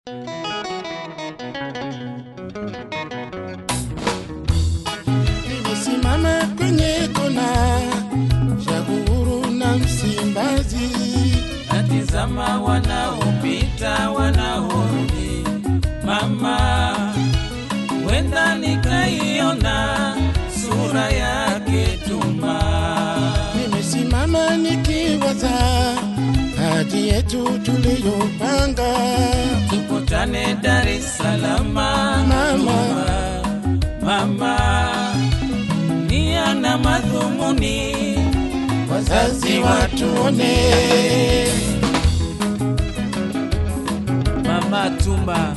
Nimesimama kwenye kona ya Uhuru na Msimbazi, natizama wanaopita wanaorudi, mama, wenda nikaiona sura yake Tuma. nimesimama nikiwaza hadi yetu tuliyopanga. Tukutane Dar es Salaam, Mama. mama, nia na madhumuni, Wazazi watuone, mama Tuma.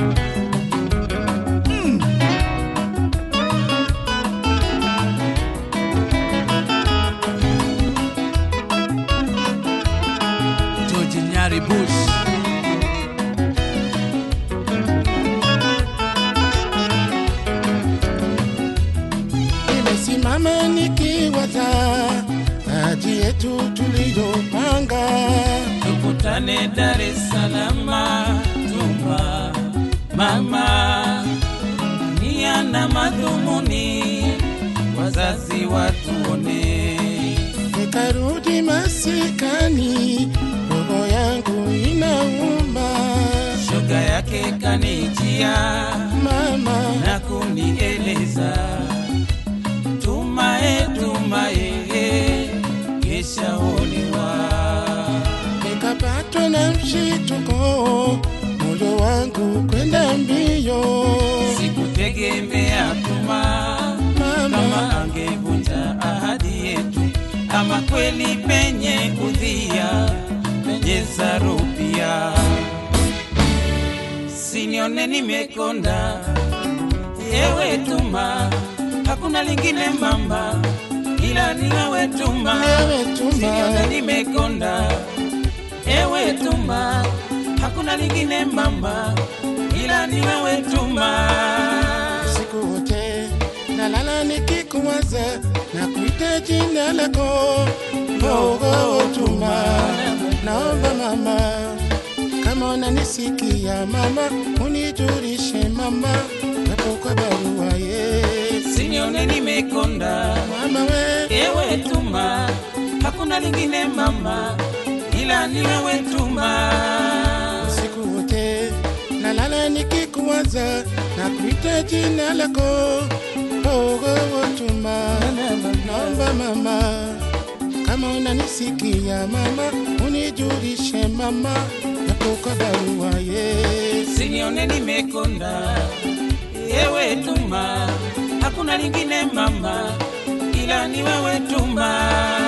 George Nyari Bush. nimesimama nikiwaza hadi yetu tuliyopanga. tukutane Dar es Salaam, Tumba mama, nia na madhumuni, wazazi watuone, Nikarudi masikani, roho yangu inauma. shoga yake kanijia Mama, na kunieleza tumae, tumae, kesha olewa nikapatwa na mshituko, moyo wangu kwenda mbio. sikutegemea tuma kama Mama, angevunja ahadi yetu, ama kweli penye udhia penye zarupia, sinione nimekonda, yewe tuma, hakuna lingine mama, ila ni wewe tuma, Wewe Tuma. sinione nimekonda, ewe tuma, hakuna lingine mama, ila ni wewe tuma. siku wote nalala nikikuwaza na kuita jina lako Roho Tuma. Naomba mama, kama unanisikia mama, unijulishe mama, japo kwa barua ye Sinione nimekonda, mama we ewe Tuma, hakuna lingine mama, ila ni wewe Tuma. siku wote nalala nikikuwaza na kuita jina lako Roho Tuma. Naomba mama, kama unanisikia mama, unijulishe mama, japo kwa barua ye Sinione nimekonda, ewe Tuma, hakuna lingine mama, ila ni wewe Tuma.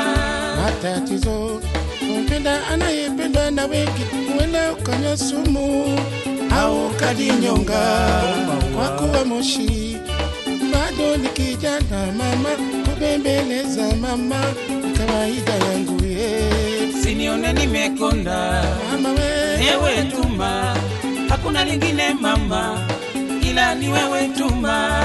matatizo kumpenda anayependwa na wengi, huenda ukanywa sumu au ukajinyonga kwa kuwa moshi. Bado ni kijana mama, kubembeleza mama ni kawaida yangu ye Sinione nimekonda, mama we ewe Tuma, hakuna lingine mama, ila ni wewe Tuma.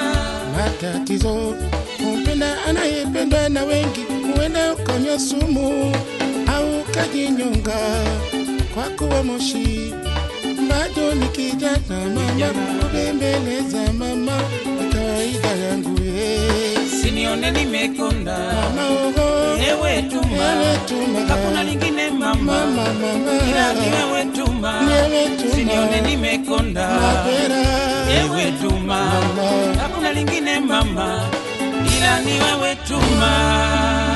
matatizo kumpenda anayependwa na wengi, huenda ukanywa sumu au ukajinyonga kwa kuwa moshi. Bado ni kijana mama, kubembeleza mama ni kawaida yangu ye Sinione nimekonda, mama ogo ewe Tuma, Ewe Tuma. hakuna lingine mama, mama ila ni mama wewe Tuma. Ni wewe Tuma. Sinione nimekonda, mapera ewe Tuma, Mama. hakuna lingine mama, ila ni wewe Tuma.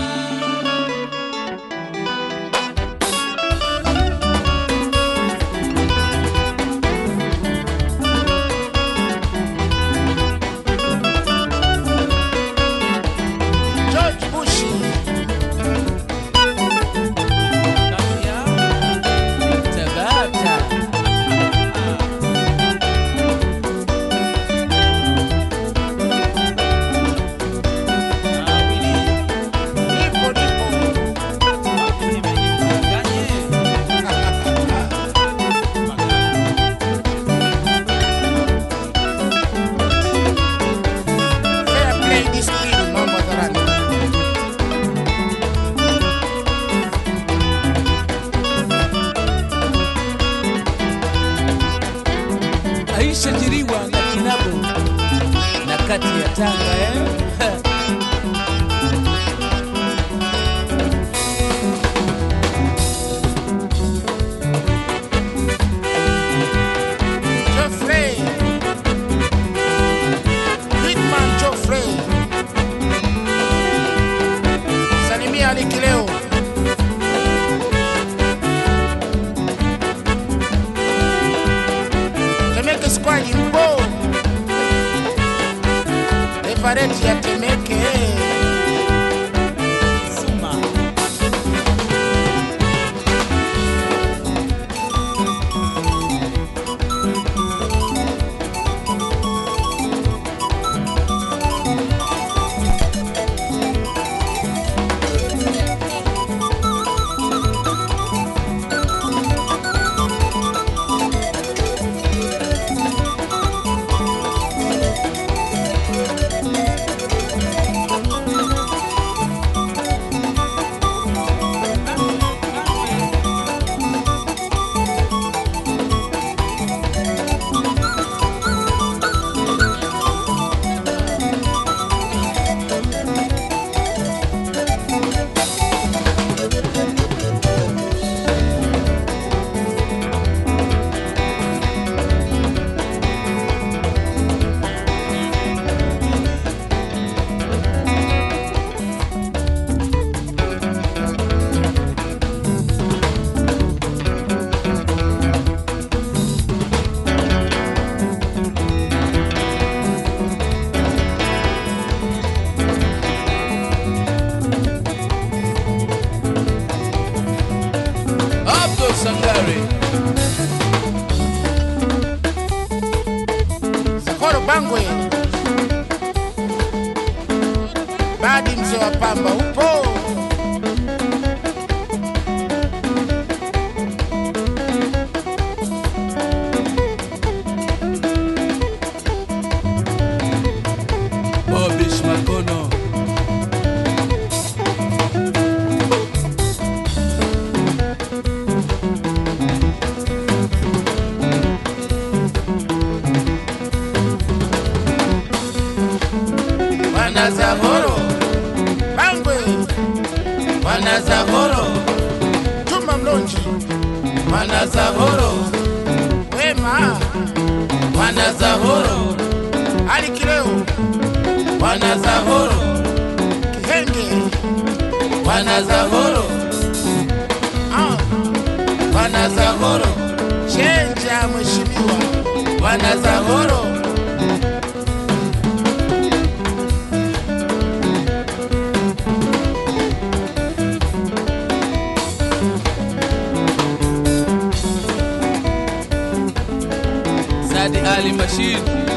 George Bush Tabata. Awili. nilishajiriwa na kinabo na kati ya Tanga eh? Geoffrey. Hitman Geoffrey. Salimia Aliki leo. Temeke Squad mpo. Everett ya Temeke. Suma. Abdul Sangare. Sakoro Bangwe. Badi mzee wa pamba upo. Bobish Makono. Wana Zahoro. Bangwe. Wana Zahoro. Juma Mlonji. Wana Zahoro. Wema. Wana Zahoro. Aliki leo. Wana Zahoro. Kihenge. Wana Zahoro. Ah. Wana Zahoro. Chenja mheshimiwa. Wana Zahoro. Sadi Ali Mashid.